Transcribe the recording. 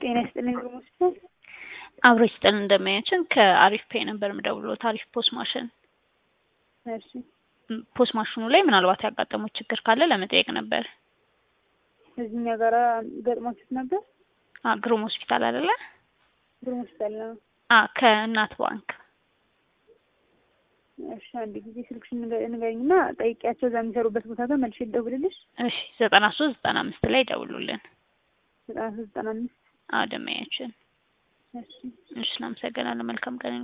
ጤና ይስጥልኝ ግሩም ሆስፒታል። አብሮ ይስጥልን እንደማያችን ከአሪፍ ፔ ነበር የምደውለው ታሪፍ ፖስ ማሽን እሺ ም፣ ፖስ ማሽኑ ላይ ምናልባት ያጋጠሙት ችግር ካለ ለመጠየቅ ነበር። እዚህኛ ጋራ ገጥሟችሁት ነበር? አ ግሩም ሆስፒታል አይደለ? ግሩም ሆስፒታል ነው። አ ከእናት ባንክ እሺ አንድ ጊዜ ስልክሽን ንገ- ንገሪኝና ጠይቂያቸው እዛ የሚሰሩበት ቦታ ጋር መልሼ ልደውልልሽ። እሺ ዘጠና ሶስት ዘጠና አምስት ላይ ደውሉልን። ዘጠና ሶስት ዘጠና አምስት አዎ ደማያችን። እሺ እሺ እናመሰግናለን። መልካም ቀን